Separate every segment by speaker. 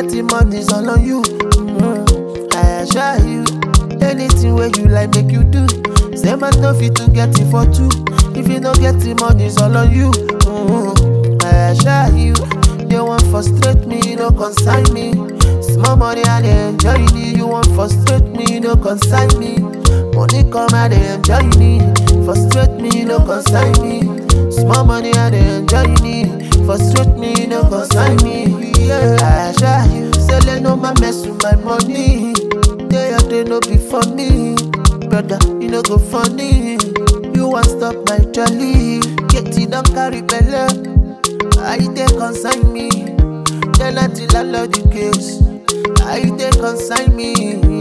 Speaker 1: the money's all on you. Mm, I assure you, anything where you like make you do. Say man no fit to get it for two. If you no get the money's all on you. Mm, I assure you, they want frustrate me, no consign me. Small money I dey enjoy it. You want frustrate me, no consign me. Money come I dey enjoy it. Frustrate me, no consign me. Small money I dey enjoy it. Frustrate me, no consign me. Yeah, I assure you, say let no man mess with my money. Day or day no be for me, brother. You no go funny. You want stop my jolly? Get it don't carry belle. I dey consign me. Then until I love the case. I dey consign me.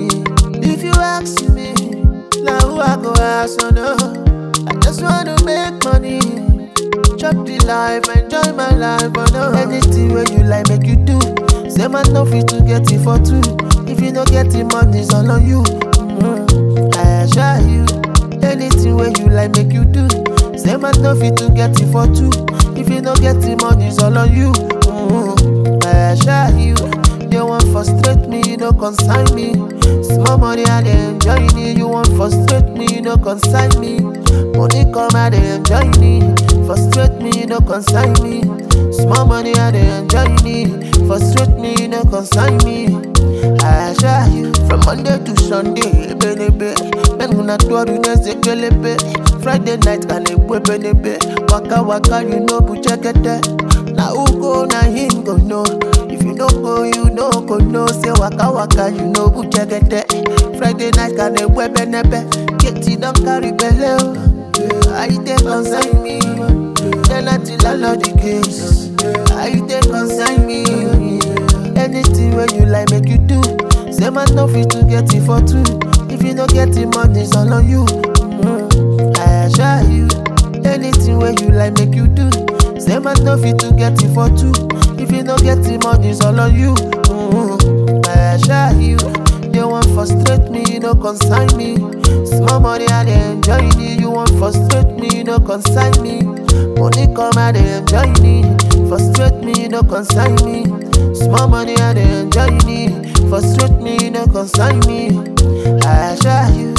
Speaker 1: If you ask me, now who I go ask? Oh no, I just wanna make money. Chop the life, enjoy my life. Oh no, anything where you like, make you do. Say man no fit to get it for two. If you no get the money, it's all on you. Mm, I assure you, anything where you like, make you do. Say man no fit to get it for two. If you no get the money, it's all on you. Mm, I assure you, they want frustrate me, no consign me. Small money I dey enjoy it. You want frustrate me, no consign me. Money come I dey enjoy it. Frustrate me, no consign me. Small money I dey enjoy it. Frustrate me, no consign me. I assure you, from Monday to Sunday, benebe. Men gonna do a kelebe. Friday night can a benebe. Waka waka, you know, buchekete. Na who go, na him go know. If you don't go, you no go know. Say waka waka, you know buchekete. Friday night can a benebe. Get it don't carry belle. I dey consign me. Then until I love the case. I dey consign me. Anything where you like, make you do. Say man no fit to get it for two. If you no get the money, it's all on you. Mm, I assure you. Anything where you like, make you do. Say man no fit to get it for two. If you no get the money, it's all on you. Mm, I assure you. They want frustrate me, no consign me. Small money I dey enjoy it. You want frustrate me, no consign me. Money come I dey enjoy it. Frustrate me, no consign me. Small money I dey enjoy it. Frustrate me, no consign me. I assure you.